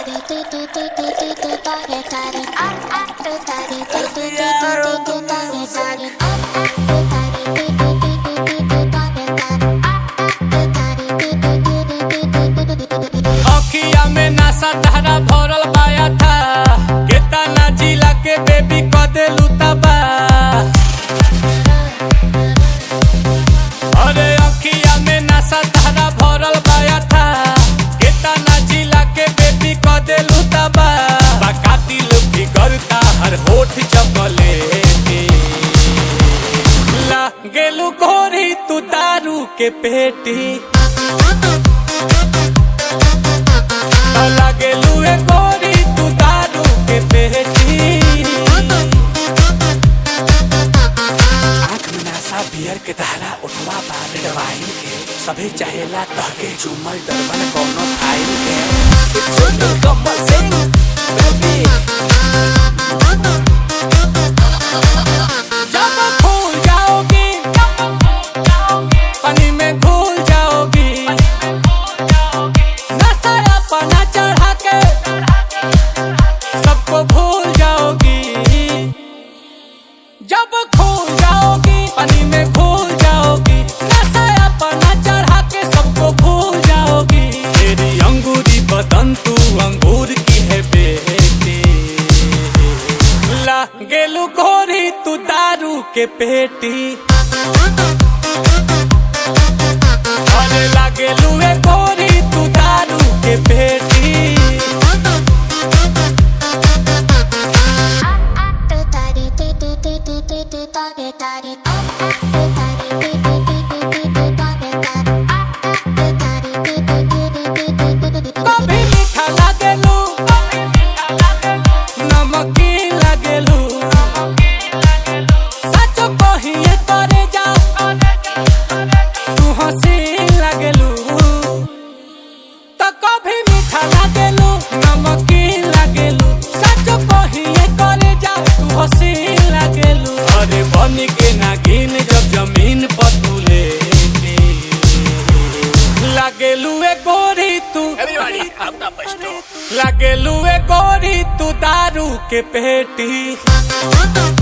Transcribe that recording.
अखिया में नशा धारा भरल पाया था केतना जिला के बेबी क देलू तबा अरे अखिया में नशा धारा भरल पाया था केतना जिला के बेबी क देलू तबा बकाती लोग भी करता हर होठ चपले ला गेलू गोरी तू दारू के पेटी लागेलू ए गोरी तू दारू के पेटी आँख में नशा बियर के धारा उठवा बा रेड वाइन के सभी चाहेला तहके चुमल डरबन कोनो फाइल के छोटू कमल सिंह बेबी जब भूल जाओगी पानी में घुल जाओगी नशा अपना चढ़ा के सबको भूल जाओगी जब खो जाओगी पानी में घुल जाओगी नशा अपना चढ़ा के सबको भूल जाओगी तेरी अंगूरी बदन तू अंगूर की है बेटी ला गेलू गोरी तू दारू के पेटी अरे लागेलू ए गोरी तू दारू के पेटी कभी मीठा लागेलू नमकीन लागेलू सच कहिए करे जा तू हसीन लागेलू तो कभी मीठा लागेलू नमकीन लागेलू सच कहिए करे जा तू हसीन लागेलू अरे बन के नागिन जब जमीन पर तू लेटी लागेलू ए गोरी तू लागेलू ए गोरी तू दारू के पेटी